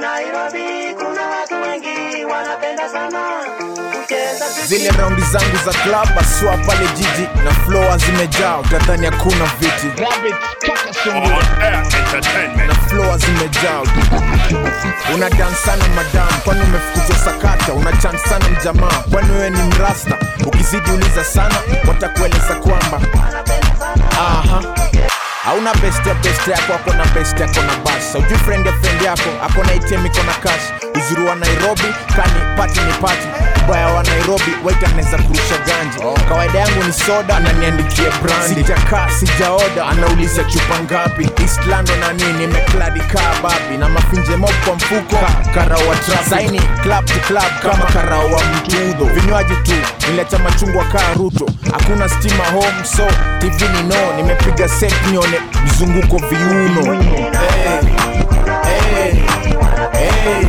Nairobi kuna watu wengi wanapenda sana kucheza zile raundi zangu za club aswa pale jiji na floa zimejaa utadhani hakuna viti On Air Entertainment. na floa zimejaa una dance sana madam kwani umefukuzwa sakata una chance sana mjamaa kwani wewe ni mrasta ukizidi uliza sana watakueleza kwamba aha hauna best ya best yako ako na best yako na bas ujui friend ya friend yako ako na ATM iko na cash uzuri wa nairobi kani pati ni pati ubaya wa nairobi waita anaweza kurusha ganji kawaida yangu ni soda ananiandikia brandi sijakaa sijaoda anauliza chupa ngapi east london na nini imekladi kaa babi na mafinje mop kwa mfuko ka, karao wa traffic. saini club to club kama karao wa mtudho vinywaji tu nileta machungwa kaa ruto hakuna stima home so tv ni no nimepiga set nione mzunguko viuno hey, hey, hey.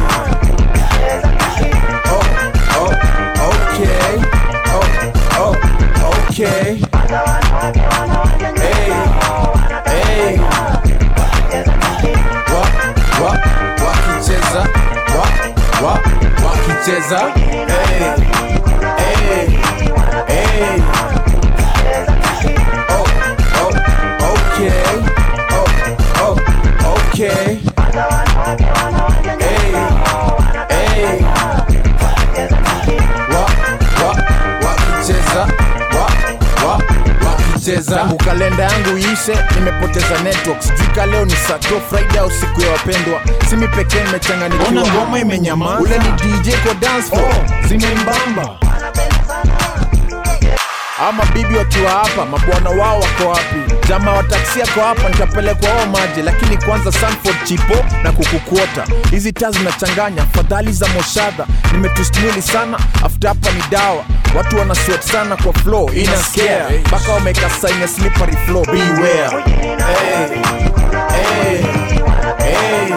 Oh, oh, okay. Oh, oh, okay. Hey, hey. Wa, wa, wakicheza wa, wa, wakicheza hey, hey, hey. Oh, oh, okay. Oh, oh, okay. Hey, hey. Wa, wa, wakicheza wa, wa, wakicheza tangu kalenda yangu iishe nimepoteza network sijui ka leo ni sato friday au siku ya wapendwa simi pekee nimechanganikiwa Ona ngoma imenyamaza. ule ni dj kwa dance floor zimembamba ama bibi wakiwa hapa mabwana wao wako wapi jamaa wa taksi ako hapa nitapelekwa wao maji lakini kwanza sanford chipo na kukukuota hizi taa zinachanganya fadhali za moshadha nimetwist mwili sana after hapa ni dawa watu wana sweat sana kwa flow ina scare mpaka wameka sign ya slippery flow beware hey, hey, hey.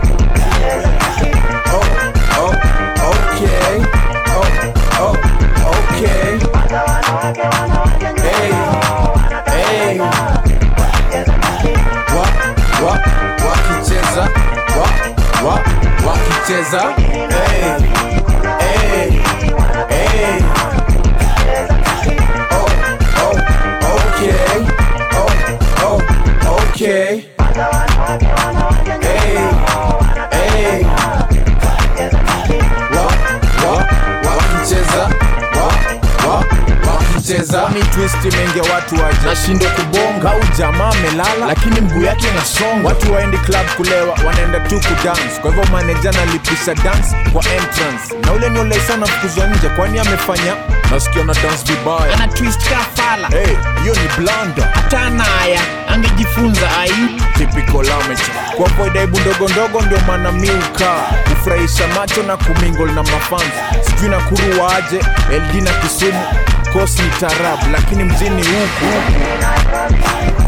Oh, oh, okay. Oh, oh, okay. Hey, hey. Wa, wa, wakicheza wa, wa, wakicheza hey, hey, hey. Oh, oh, okay. Oh, oh, okay. Hey, hey. Wa, wa, wakicheza wa, wa, wakicheza ni twist imeingia watu waje nashindwa kubonga au jamaa amelala lakini mguu yake inasonga watu waendi club kulewa wanaenda tu kudance kwa hivyo maneja analipisha dance kwa entrance na ule ni olai sana fukuzwa nje kwani amefanya nasikia na dance vibaya ana twist kafala hey, hiyo ni blanda hata naya angejifunza ai typical amateur kwa avoid aibu ndogo ndogo ndio maana mi ukaa kufurahisha macho na kumingol na mafans sijui na kuruwa aje ld na kisumu kosi ni tarabu lakini mjini huku